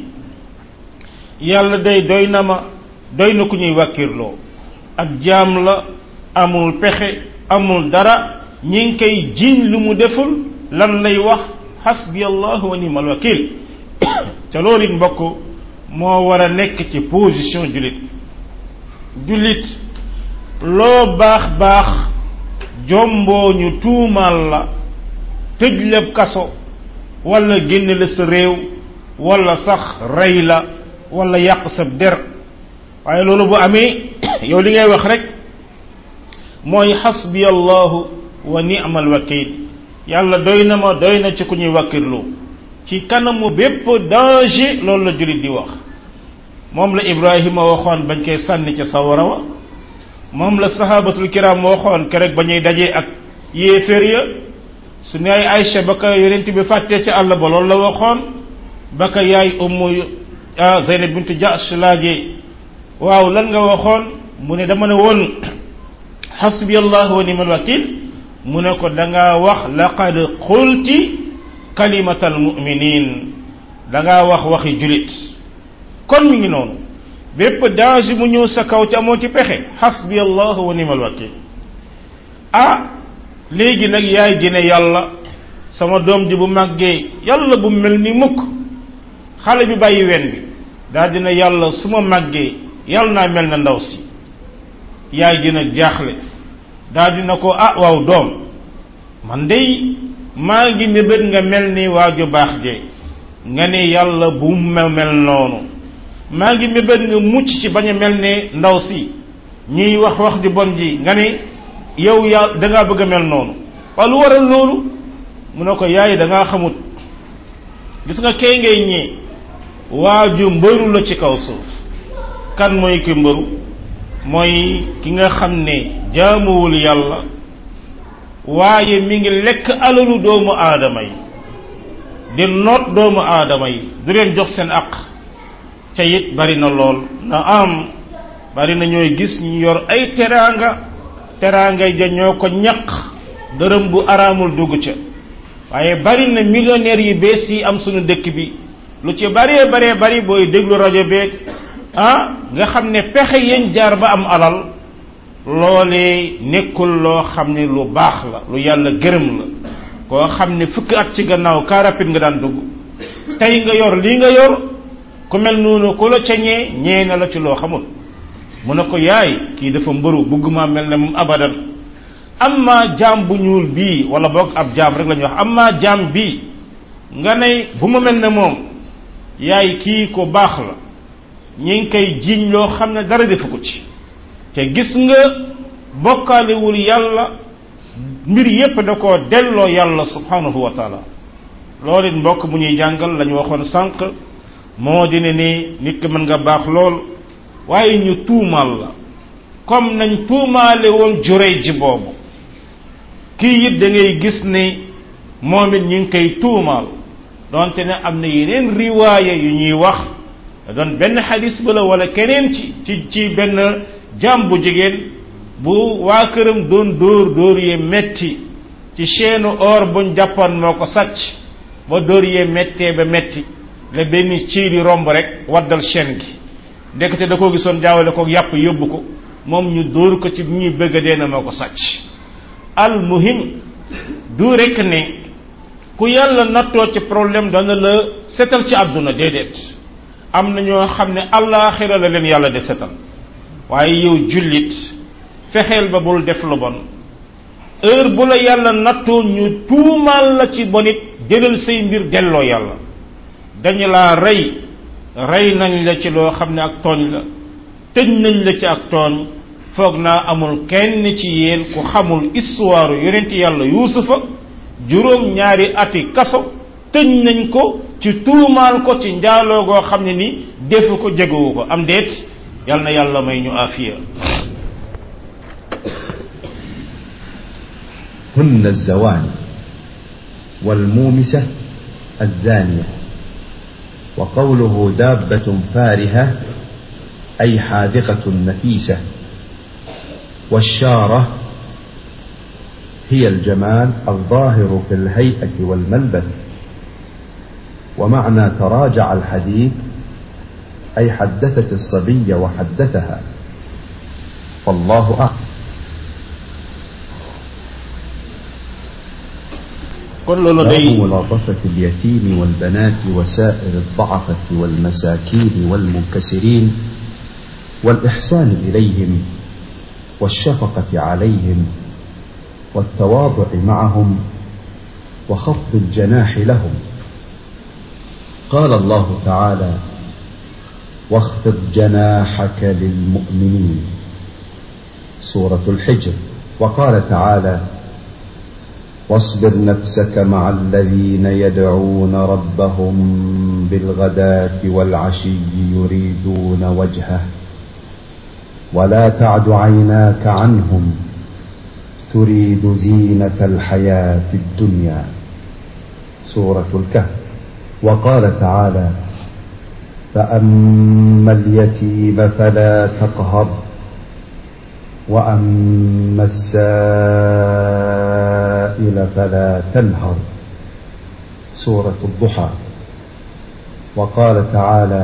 yàlla day doy na ma doy na ku ñuy wàkkirloo ak jaam la amul pexe amul dara ñi ngi koy jiiñ lu mu deful lan lay wax xasbi allah wa ni'mal wakil ca loolu it mbokk moo war a nekk ci position jullit jullit loo baax baax jomboo ñu tuumaal la tëj la kaso wala génn la sa réew wala sax rey la wala yàq sa der waaye loolu bu amee yow li ngay wax rek mooy xasbi allahu wa ni'mal wakil yàlla doy na ma doy na ci ku ñuy wakkirlu ci kanamu bépp danger loolu la jullit di wax moom la ibrahima waxoon bañ koy sànni ca sawara wa moom la sahabatul kiram waxoon kerek ba ñuy dajee ak yéeféer ya su ne ay Aïcha ba ka yonent bi fàttee ca àll ba loolu la waxoon ba ka yaay ummu Zeynab bintu Jahsh laajee waaw lan nga waxoon mu ne dama ne woon xasbi allah wa ni'mal wakil mu ne ko da ngaa wax laqad qulti kalimatal mu'minin da ngaa wax waxi julit kon mi ngi noonu bépp danger mu ñëw sa kaw ci amoo ci pexe xasbi allah wa ni'mal wakil ah léegi nag yaay ji ne yàlla sama doom ji bu màggee yàlla bu mel ni mukk xale bi bàyyi wen bi daal dina yàlla su ma màggee yàlla naa mel na ndaw si yaay ji nag jaaxle daal dina ko ah waaw doom man dey maa ngi mébét nga mel ni waaju baax je nga ne yàlla bu ma mel noonu maa ngi mébét nga mucc ci bañ a mel ne ndaw si ñuy wax wax ju bon ji nga ne yow yaa da ngaa bëgg a mel noonu waaye lu waral loolu mu ne ko yaay da ngaa xamut gis nga kay ngay ñee waaju mbëru la ci kaw suuf kan mooy ki mbëru mooy ki nga xam ne jaamuwul yàlla waaye mi ngi lekk alalu doomu aadama yi di noot doomu aadama yi du leen jox seen aq ca it bari na lool na am bari na ñooy gis ñu yor ay teraanga teraanga ja ñoo ko ñaq dërëm bu araamul dugg ca waaye bari na millionnaires yu bees yi am sunu dëkk bi lu ci baree baree bari booy déglu rajo beeg ah nga xam ne pexe yéen jaar ba am alal loolee nekkul loo xam ne lu baax la lu yàlla gërëm la koo xam ne fukki at ci gannaaw car rapide nga daan dugg tey nga yor lii nga yor ku mel noonu ku la ca ñee ñee na la ci loo xamul mu ne ko yaay kii dafa mbëru bëgguma mel ne moom abadan amma jaam bu ñuul bii wala boog ab jaam rek la ñuy wax amma jaam bii nga ne bu ma mel ne moom yaay kii ko baax la ñi ngi koy jiiñ loo xam ne dara defu ko ci te gis nga bokkaalewul yàlla mbir yépp da koo delloo yàlla subhanahu wa taala loolu it mbokk mu ñuy jàngal la ñu waxoon sànq moo di ne ni nit ki mën nga baax lool waaye ñu tuumaal la comme nañ tuumaale woon jurey ji boobu kii it da ngay gis ne moom it ñu ngi koy tuumaal donte ne am na yeneen riwaaya yu ñuy wax doon benn xadis ba la wala keneen ci ci ci benn jaam bu jigéen bu waa këram doon dóor dóor yee metti ci chaîne or buñ jàppoon moo ko sàcc ba dóor yee mettee ba metti la benn ciiri romb rek waddal chaîne gi ndekete da koo gisoon jaawale ko yàpp yóbbu ko moom ñu dóor ko ci ñuy bëgg a dee na moo ko sàcc al muhim du rek ne ku yàlla nattoo ci problème dana la setal ci àdduna déedéet am na ñoo xam ne allaaxira la leen yàlla de setal waaye yow jullit fexeel ba bul def lu bon heure bu la yàlla nattoo ñu tuumaal la ci bonit jëlal say mbir delloo yàlla dañu laa rey rey nañ la ci loo xam ne ak tooñ la tëj nañ la ci ak tooñ foog naa amul kenn ci yéen ku xamul histoire yonent yàlla yuusufa juróom ñaari ati kaso tëj nañ ko ci tuumaal ko ci njaaloo goo xam ne ni defu ko jegewu ko am déet yal na yàlla may ñu afiya هن الزواني والمومسة الزانية وقوله دابة فارهة أي حاذقة نفيسة والشارة هي الجمال الظاهر في الهيئة والملبس ومعنى تراجع الحديث أي حدثت الصبي وحدثها فالله أعلم kon loolu باب day ملاطفة اليتيم والبنات وسائر الضعفة والمساكين والمنكسرين والإحسان إليهم والشفقة عليهم والتواضع معهم وخفض الجناح لهم قال الله تعالى واخفض جناحك للمؤمنين سورة الحجر وقال تعالى واصبر نفسك مع الذين يدعون ربهم بالغداة والعشي يريدون وجهه ولا تعد عيناك عنهم تريد زينة الحياة الدنيا سورة الكهف وقال تعالى فأما اليتيم فلا تقهر وأما السائل فلا تنهر سورة الضحى وقال تعالى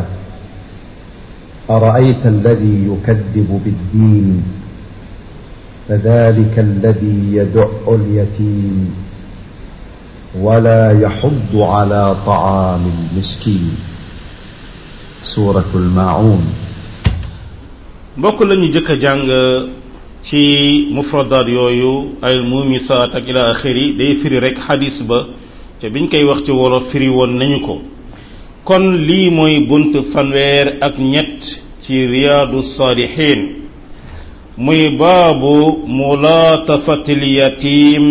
أرأيت الذي يكذب بالدين فذلك الذي يدع اليتيم ولا يحض على طعام المسكين سورة الماعون mbokk lañu jëkk a jàng ci mufradaat yooyu ay mumisaat ak ila axiri day firi rek xadis ba te biñ koy wax ci wolof firi woon nañu ko kon lii mooy bunt fanweer ak ñett ci riyaadu saalihin muy baabu mulaatafatil yatim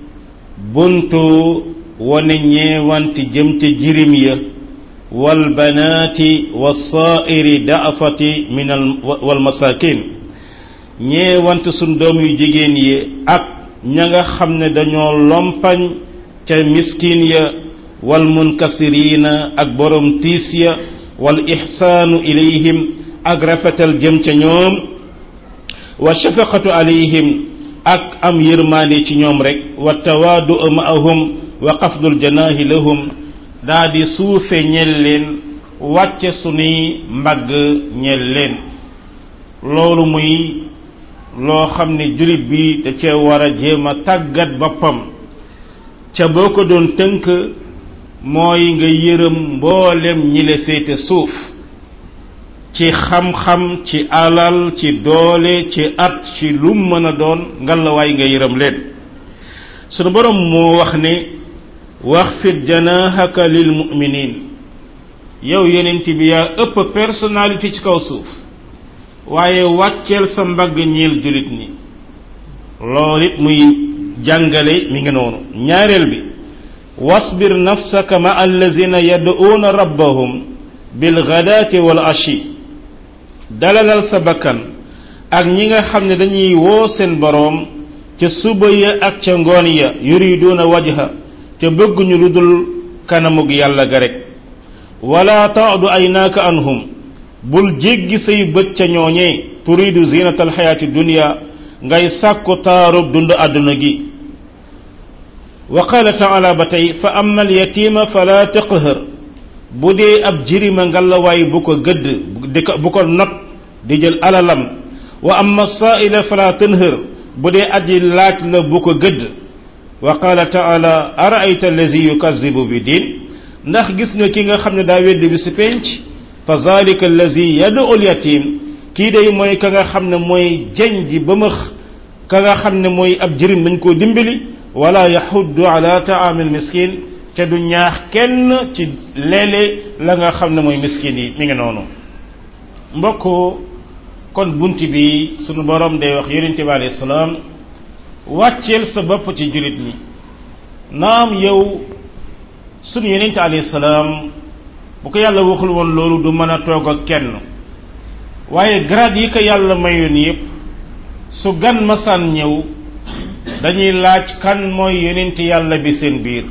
buntu wane ñeewanti jëm ca jirim ya wal banaati wa saairi daafati min al wal masakin ñeewant suñ doom yu jigéen yi ak ña nga xam ne dañoo lompañ ca miskin ya wal munkasirina ak borom tiis ya wal ixsaanu ilayhim ak rafetal jëm ca ñoom wa shafaqatu alayhim ak am yërmaande ci ñoom rek wa tawaadu maahum wa xafdul janaahi lahum daa di suufe ñel leen wàcce sunuy mbagg ñel leen loolu muy loo xam ne jullit bi da cee war a jéem a tàggat boppam ca boo ko doon tënk mooy nga yërëm mboolem ñi la féete suuf ci xam-xam ci alal ci doole ci at ci lum mën a doon ngalawaay nga yërëm leen sunu borom moo wax ne waxfid janahaka lil muminin yow yonent bi yaa ëpp personnalité ci kaw suuf waaye wàcceel sa mbagg ñeel julit ñi loolu it muy jàngale mi ngi noonu ñaareel bi wasbir nafsaka ma allazina yad'uuna rabbahum bil ghadaati wal ashi dalalal sa bakkan ak ñi nga xam ne dañuy woo seen boroom ca suba ya ak ca ngoon ya yuriduuna wajha te bëgguñu lu dul kanamug yàlla ga rek wala taadu aynaaka anhum bul jéggi say bët ca ñooñee turidu zinata alxayaati dunia ngay sàkku taarub dund àdduna gi wa qala taala ba tey fa amma alyatima fala taqhar bu dee ab jirima ngalawaay bu ko gëdd di ko bu ko not di jël alalam wa amma saaila fala tanhar bu dee aji laaj la bu ko gëdd wa qala taala araayta allazi yukazibu bi diin ndax gis nga ki nga xam ne daa weddi bi si penc fa zalika allazi yadu al yatim kii day mooy ka nga xam ne mooy jañ ji ba max ka nga xam ne mooy ab jirim dañ koo dimbali wala yaxuddu ala taamil miskin te du ñaax kenn ci léeg-léeg la nga xam ne mooy miskin yi mi ngi noonu mbokk kon bunt bi sunu borom day wax yonente bi alayhi salaam wàcceel sa bopp ci julit ñi naam yow sunu yonente alayhi salaam bu ko yàlla waxul woon loolu du mën a toog ak kenn waaye grade yi ko yàlla mayoon yépp su gan masaan ñëw dañuy laaj kan mooy yonent yàlla bi seen biir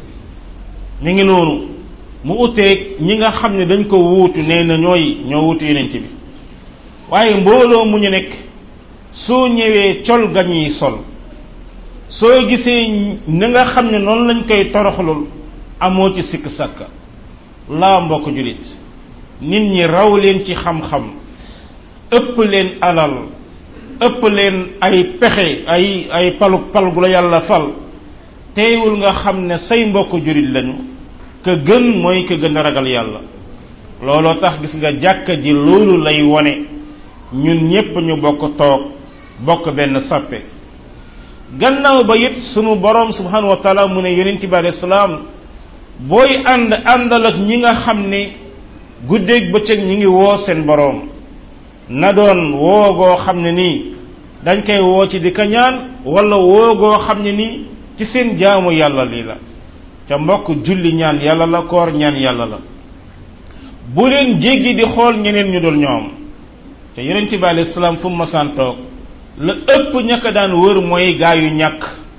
mi ngi noonu mu uteeg ñi nga xam ne dañ ko wuutu nee na ñooy ñoo wuutu yonent bi waaye mbooloo mu ñu nekk soo ñëwee col ga ñuy sol soo gisee ni nga xam ne noonu lañ koy toroxlul amoo ci sikk sàkka laa mbokk julit nit ñi raw leen ci xam-xam ëpp leen alal ëpp leen ay pexe ay ay palu pal gu la yàlla fal teewul nga xam ne say mbokk julit lañu ka gën mooy ka gën a ragal yàlla looloo tax gis nga jàkka ji loolu lay wone ñun ñépp ñu bokk toog bokk benn sappe gannaaw ba it sunu borom subhanahu wa taala mu ne yonent bi alayhi salaam booy ànd àndal ak ñi nga xam ne guddeeg bëccëg ñi ngi woo seen boroom na doon woogoo xam ne nii dañ koy woo ci di ka ñaan wala woogoo xam ne nii ci seen jaamu yàlla lii la ca mbokk julli ñaan yàlla la koor ñaan yàlla la bu leen jéggi di xool ñeneen ñu dul ñoom te yonent bi alayhi salaam fu mu masaan toog la ëpp ñaka daan wër mooy gaa yu ñàkk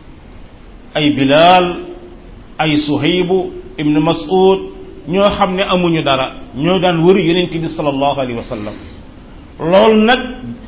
ay bilaal ay suhaybu ibnu mas'ud ñoo xam ne amuñu dara ñoo daan wër yonent bi sallallahu alayhi wa sallam loolu nag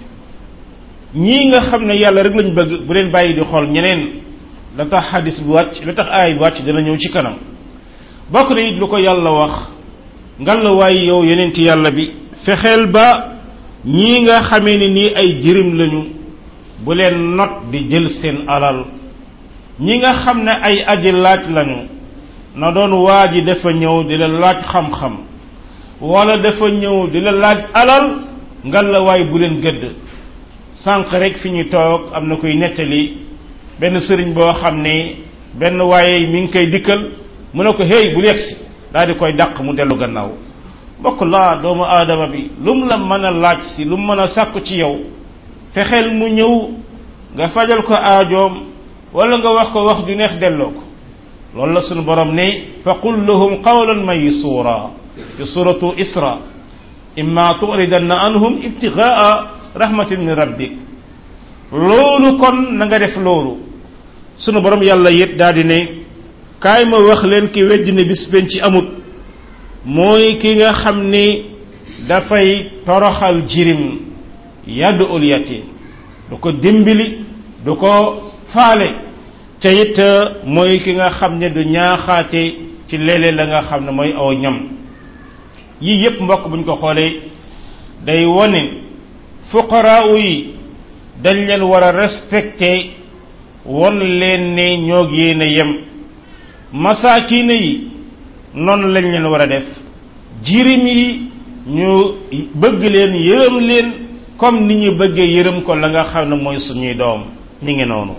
ñii nga xam ne yàlla rek lañ bëgg bu leen bàyyi di xool ñeneen la tax xadis bi wàcc la tax aay bi wàcc dana ñëw ci kanam bokk na it lu ko yàlla wax ngal la waaye yow yonent yàlla bi fexeel ba ñii nga xamee ni nii ay jirim lañu bu leen not di jël seen alal ñi nga xam ne ay aji laaj lañu na doon waa ji dafa ñëw di la laaj xam-xam wala dafa ñëw di la laaj alal ngal la waay bu leen gëdd sànq rek fi ñu toog am na koy nettali benn sëriñ boo xam ne benn waaye mi ngi koy dikkal mu ne ko hey bu yegsi daal di koy dàq mu dellu gannaaw mbokk laa doomu aadama bi lu mu la mën a laaj si lu mu mën a sàkku ci yow fexeel mu ñëw nga fajal ko aajoom wala nga wax ko wax ju neex delloo ko loolu la sunu borom ne fa qul lahum qawlan maysura ci suratu isra imma turidanna anhum ibtigaa rahmatin min rabbik loolu kon na nga def loolu sunu borom yàlla yit daal di ne kaay ma wax leen ki wejj ne bis ben ci amut mooy ki nga xam ni dafay toroxal jirim yaddu ul yatim du ko dimbali du ko faale te it mooy ki nga xam ne du ñaaxaate ci léeg-léeg la nga xam ne mooy aw ñam yii yépp mbokk buñ ko xoolee day wone fuqaraaw yi dañ leen war a respecté won leen ne ñoo yéen a yem masaakiina yi noonu lañ leen war a def jirim yi ñu bëgg leen yërëm leen comme ni ñu bëggee yërëm ko la nga xam ne mooy suñuy doom ñi ngi noonu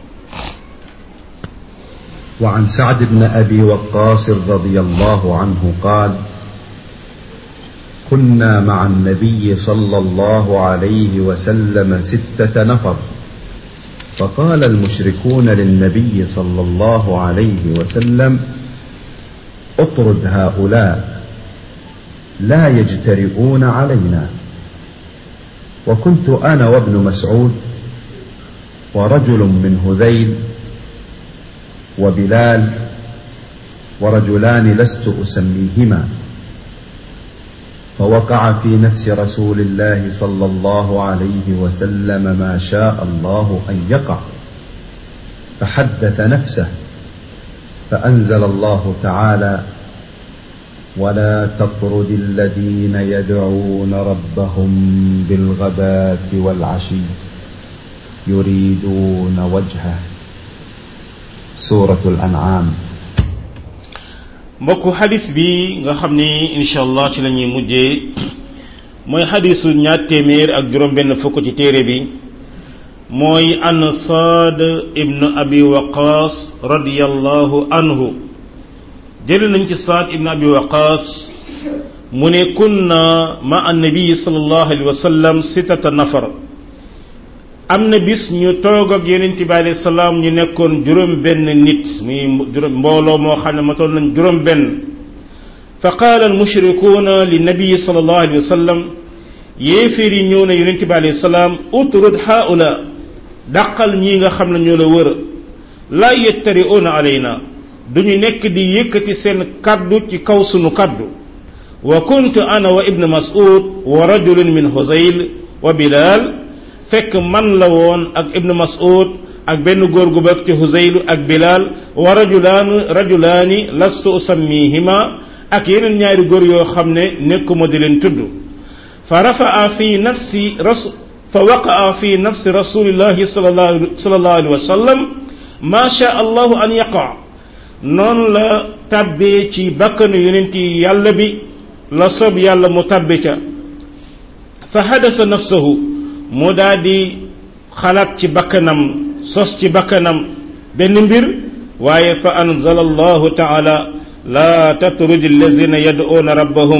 وعن سعد بن أبي وقاص رضي الله عنه قال كنا مع النبي صلى الله عليه وسلم ستة نفر فقال المشركون للنبي صلى الله عليه وسلم اطرد هؤلاء لا يجترئون علينا وكنت أنا وابن مسعود ورجل من هذيل وبلال ورجلان لست أسميهما فوقع في نفس رسول الله صلى الله عليه وسلم ما شاء الله أن يقع فحدث نفسه فأنزل الله تعالى ولا تطرد الذين يدعون ربهم بالغداة والعشي يريدون وجهه سورة الأنعام mbokku xadis bi nga xam ni incha allah ci la ñuy mujjee mooy xadisu ñaar téeméer ak juróom benn fukk ci téere bi mooy an saad ibnu abi waqaas radiyallahu anhu jële nañ ci saad ibnu abi waqaas mu ne kunna ma annabi sallallahu alayhi wa sallam sitata nafar am na bis ñu toog ak yonent bi alayhi salaam ñu nekkoon juróom benn nit muy juróom mbooloo moo xam ne matoon nañ juróom benn fa qaala al mushrikuuna li nabii sallallahu alayhi wa sallam yéeféer yi ñëw na yonent bi alayhi salaam utrud haula dàqal ñii nga xam ne ñoo la wër laa yettari'uuna alayna duñu nekk di yëkkati seen kaddu ci kaw sunu kaddu wa kuntu ana wa ibn mas'ud wa rajulun min huzayl wa bilal fekk man la woon ak ibnu mas'ud ak benn góor gu bëgg ci huzaylu ak bilal wa rajulaanu rajulaani lastu usammihima ak yeneen ñaari góor yoo xam ne nekkuma di leen tudd fa rafaa fi nafsi rasul fa waqaa fi nafsi rasulillahi sallallahu alayhi wa sallam ma sha allahu an yaqa noonu la tàbbee ci bakkanu yonent yi yàlla bi la sob yàlla mu tàbbi ca fa hadasa nafsahu mu daa di xalaat ci bakkanam sos ci bakkanam benn mbir waaye fa anzala allahu taala laa tatruj allazina yad'una rabbahum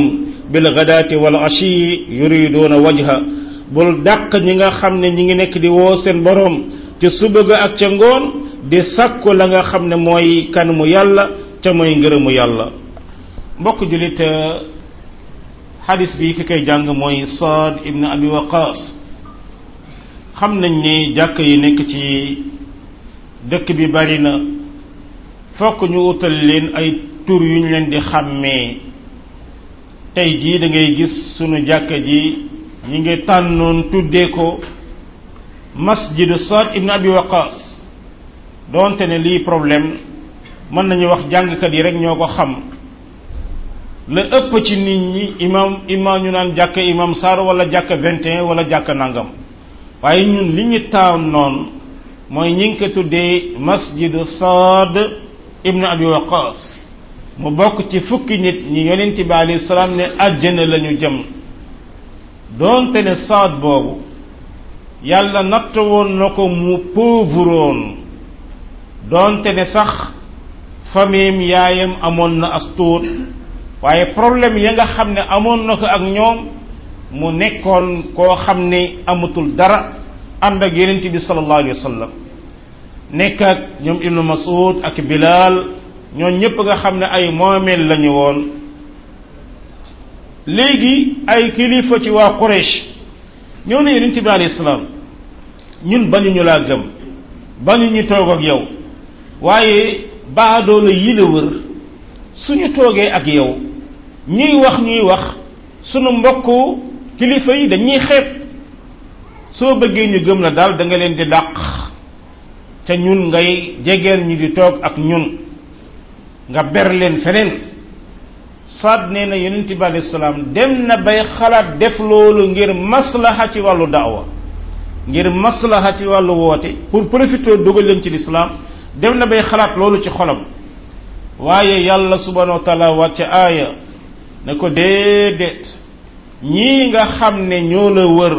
bil gadaati wal ashi yuriduuna wajha bul dàq ñi nga xam ne ñi ngi nekk di woo seen boroom ca suba ga ak ca ngoon di sakku la nga xam ne mooy kanamu yàlla ca mooy ngërëmu yàlla mbokk julit xadis bi ki koy jàng mooy Saad ibn Abi Waqaas xam nañ ni jàkk yi nekk ci dëkk bi bari na fokk ñu utal leen ay tur yu ñu leen di xàmmee tey jii da ngay gis sunu jàkka ji ñi ngi tànnoon tuddee ko masjidu Saad ibn Abi Waqaas doonte ne lii problème mën nañu wax jàngkat yi rek ñoo ko xam la ëpp ci nit ñi imam imam ñu naan jàkka imam Sarr wala jàkka 21 wala jàkka nangam waaye ñun li ñu taan noonu mooy ñi ngi ko tuddee masjidu Saad ibn Abi Waqaas mu bokk ci fukki nit ñi yonent bi alayhi salaam ne àjjana la ñu jëm doonte ne Saad boobu yàlla natt woon na ko mu pauvre woon doonte ne sax famille yaayam amoon na as tuut waaye problème ya nga xam ne amoon na ko ak ñoom mu nekkoon koo xam ne amatul dara ànd ak yonent bi sallallahu alayhi wa sallam nekk ak ñoom ibnu mas'ud ak bilal ñoo ñëpp nga xam ne ay moomeel lañu woon léegi ay kilifa ci waa Quraysh ñëw na yonent bi alayhi salaam ñun bañu ñu laa gëm bañu ñu toog ak yow waaye baadoola yi la wër suñu toogee ak yow ñuy wax ñuy wax sunu mbokku kilifa yi dañuy xeeb soo bëggee ñu gëm la daal da nga leen di dàq te ñun ngay jegeel ñu di toog ak ñun nga ber leen feneen saad nee na yonent bi alayhi salaam dem na bay xalaat def loolu ngir maslaha ci wàllu daawa ngir maslaha ci wàllu woote pour profiter dugal leen ci lislaam dem na bay xalaat loolu ci xolam waaye yàlla subhanahu wa taala wàcce aaya ne ko déedéet ñii nga xam ne ñoo la wër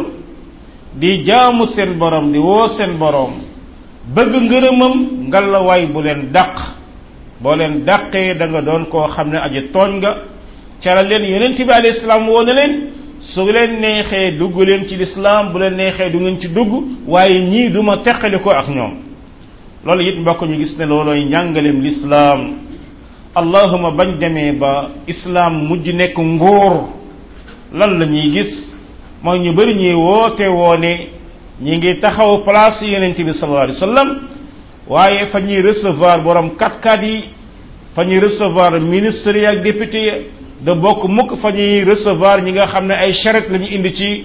di jaamu seen borom di woo seen borom bëgg ngërëmam ngalawaay bu leen dàq boo leen dàqee da nga doon koo xam ne aji tooñ nga ca la leen yonent bi alayhi salaam woo na leen su leen neexee dugg leen ci lislaam bu leen neexee du ngeen ci dugg waaye ñii duma teqali ko ak ñoom loolu it mbokk ñu gis ne loolooy njàngaleem lislaam allahuma bañ demee ba islaam mujj nekk nguur lan la ñuy gis mooy ñu bari ñuy woote woone ñi ngi taxaw place yonent bi sallallahu alayhi wasallam waaye fa ñuy recevoir borom kat-kat yi fa ñuy recevoir ministre yi ak député yi da bokk mukk fa ñuy recevoir ñi nga xam ne ay charrette la ñu indi ci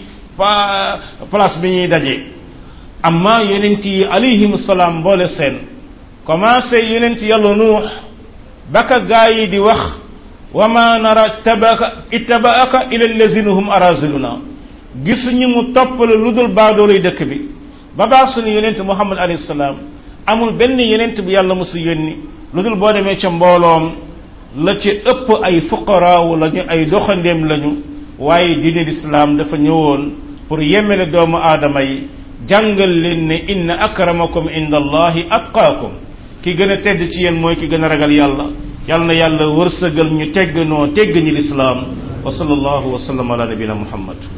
place bi ñuy daje amma yonent yi alayhim salaam boole seen commencé yonent yàlla nuux baka gaa yi di wax wa ma nara tabaka ittabaaka ila allazina hum araziluna gisuñu mu toppale lu dul baadoolay dëkk bi ba baax suñu yonent muhammad alayhi salaam amul benn yonent bu yàlla mosu yónni lu dul boo demee ca mbooloom la ci ëpp ay fuqaraawu lañu ay doxandeem lañu waaye diine lislaam dafa ñëwoon pour yemele doomu aadama yi jàngal leen ne inna akramakum inda allahi atqaakum ki gën a tedd ci yéen mooy ki gën a ragal yàlla yàlla na yàlla wërsëgal ñu tegg noo tegg ñi lislaam wa sallallahu wa sallam ala nabina muhammad